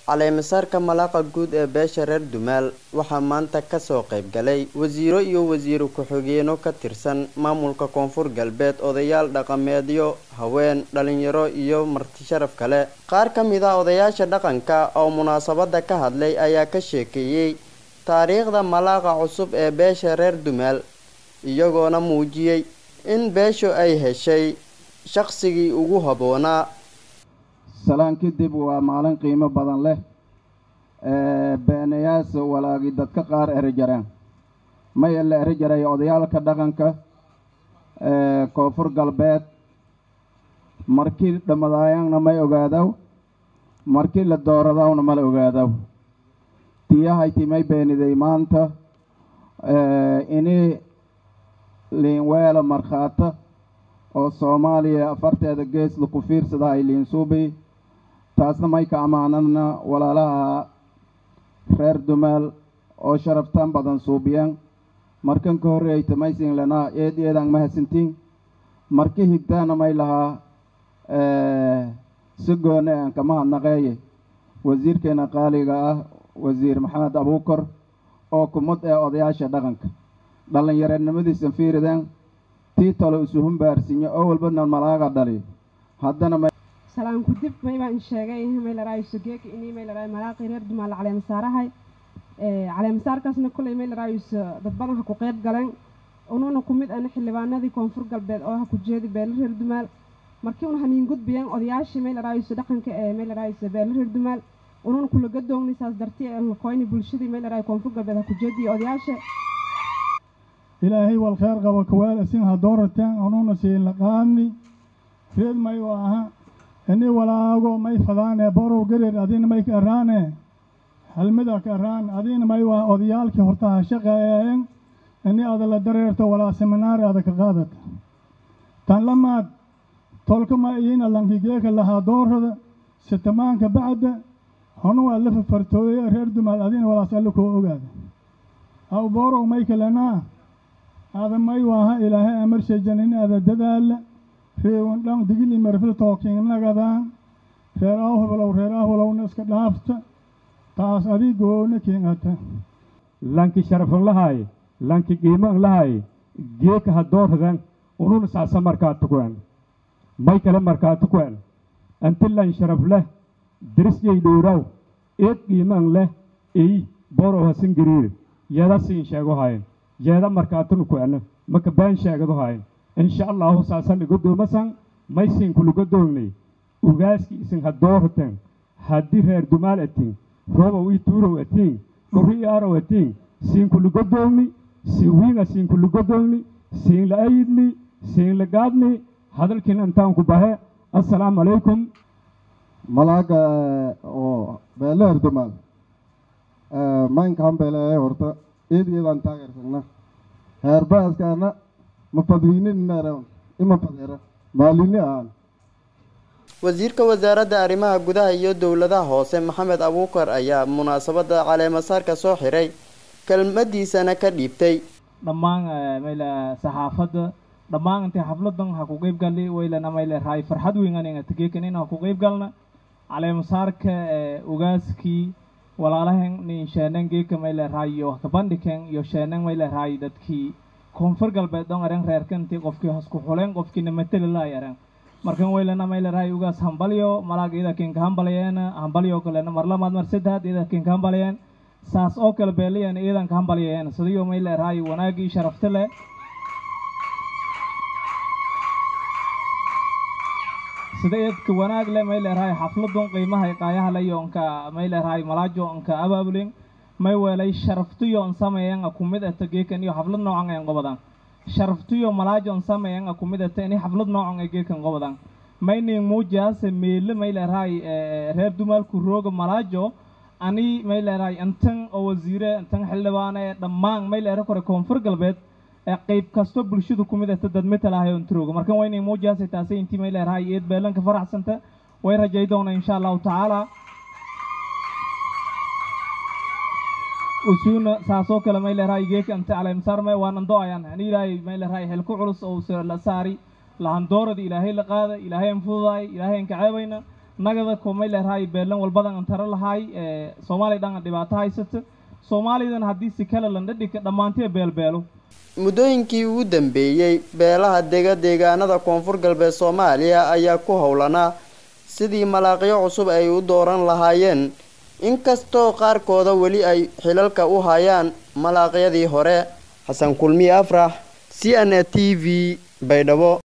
caleemasaarka malaaqa guud ee beesha reer dumaal waxaa maanta kasoo qayb galay wasiiro iyo wasiiro ku-xigeenno ka tirsan maamulka koonfur galbeed odayaal dhaqameedyo haween dhalinyaro iyo marti sharaf kale qaar ka mid a odayaasha dhaqanka oo munaasabada ka hadlay ayaa ka sheekeeyey taariikhda malaaqa cusub ee beesha reer dumaal iyagoona muujiyey in beeshu ay heshay shaqsigii ugu habboonaa salaan kadib waa maalin qiimo badan leh beenayaasa walaagi dadka qaar erijareen maya la eri jaray odayaalka dhaqanka koonfur galbeed markii dhammadaayaanna may ogaadaw markii la dooradawna mala ogaadaw tiyahayti may beeniday maanta ini liinweela markhaata oo soomaaliya afarteeda gees laku fiirsada ay liinsuubi taasna may ka ammaanadna walaalaha reer dumaal oo sharaftaan badan suubiyeen markan ka horreeyta maysin lanaa eed eedaan mahadsantiin marka higtaana may lahaa si goone aan kama hadnaqeeye wasiirkeena qaaliga ah wasiir maxamed abuukar oo kumad ee odayaasha dhaqanka dhallinyareednimadiisan fiirideen tii talo isu humbaarsinyo oo walbana malaaga dhali haddana salaan ku dib may baan sheegay may laraayo sogeeka inii may laraayo malaaqii reer dumaal caleemasaarahay caleemasaarkaasna kolley may laraayo dad badan ha ku qeyb galeen unuuna ku mid ana xildhibaanadii koonfur galbeed oo ha ku jeedi beelo reer dumaal markii una haniin gudbiyeen odayaashii may laraayo dhaqanka ee may laraayo beelo reer dumaal unuuna kula gadoogni saas darti ee lakoyni bulshadii may laraayo koonfur galbeed ha ku jeediyo odayaasha ilaahay wal kheyr qabo kawaal isin ha doorateen anuuna siin laqaani reed may u aha ini walaago may fadaane borow gerer adina may ka araane halmida ka araan adina may waa odayaalkii horta ha shaqeeyeen ini ada la dareerto walaa seminaari ada ka qaadata tan lamaad tolka ma iina lankigeeka lahaa doorada sitamaanka bacda honu waa la fafartooye reer dumaal adina walaas alla koo ogaada aw borow may kalenaa ada may waaha ilaahay amarshayjan in ada dadaala reewan dhan digili marfil tookiinnagadaan reer ahwalow reer ahwalowna iska dhaafta taas adii goona kiingata lanki sharafan lahaay lanki qiiman lahaay geeka ha doorradan ununa saasa markaatu ku'en may kale markaatu ku'en anti lan sharaf leh dirisyay dhowraw eed qiiman leh ey borow hasin gariir yeeda siin sheego hayen yeeda markaatunu ku'en maka baan sheegado hayen insha allahu saasan igodoomasan maysin kulugodoognay ugaaski isin ha doorraten haddii reer dumaal atiin roobow ii tuurow atiin dhurri ii arow atiin siin kulugodoogni siin wiinga siin kulugodoogni siin la ayidni siin la gaadni hadalkiin intaan ku bahe assalaamu calaykum malaaga oo beeleer dumaal maynkaan beeleeye horta eed iyadaan taageersagna heerbaaskaana ma fadwiininara ima fadeera maalini aan wasiirka wasaaradda arrimaha gudaha iyo dowladaha hoose maxamed abuukar ayaa munaasabada caleemasaarka soo xiray kelmadiisana ka dhiibtay dhammaan mayle saxaafadda dhammaan intay xafladan ha ku qeyb galli waylana mayle raay farxad weyn aniga tageekan in ha ku qeyb galna caleemasaarka ugaaskii walaalahan nin sheenan geeka mayle raay iyo kabandhiken iyo sheenan mayle raay dadkii koonfur galbeed dhon aren reerkanti qofkii hasku xuleen qofkiina mateli laay aren markan waylana maylarahay ugaas hambalyo malaag ida kinka hambalayeen hambalyo kalena mar lamaad mar saddexaad ida kinka hambalayeen saas oo kale beeliyan iidan ka hambalyayeen sidiyo maylarahay wanaagii sharafta leh sida idka wanaag leh maylarahay xafladun qiimaha iqaayaha layonka maylarahay malaajo onka abaabulin may weelay sharaftiyo on sameeyan kumid ata geekan iyo xaflad noocan en qobadan sharaftiyo malaajon sameeyan kumid ata ini xaflad noocan ee geekan qobadan maynin muujaase meele maylarahay reer dumaalku rooga malaajo ani maylarahay intan oo wasiire intan xildhibaane dhammaan maylera kore koonfur galbeed ee qayb kasto bulshadu kumid ata dad matalahay on tirooga markan waynin muujaase taase intii maylarahay eed beelanka faraxsanta way rajay doona insha allahu tacaala usuuna saasoo kale maylerahay geeka ante caleemsaarme waanan do-ayan ani ilaahay maylerahay xilku culus oo la saari lahandoorada ilaahay la qaada ilaahay an fududaay ilaahay an kaceebayna nagada ko may leerahay beelan walbadan an tara lahay soomaaliya dhan an dhibaato haysata soomaalidan haddii si kale landhadhika dhammaantee beelbeelo muddooyinkii ugu dambeeyey beelaha dega deegaanada koonfur galbeed soomaaliya ayaa ku howlanaa sidii malaaqyo cusub ay u dooran lahaayeen inkastoo qaarkooda weli ay xilalka u hayaan malaaqyadii hore xasan kulmiye afrax c n a t v baydhabo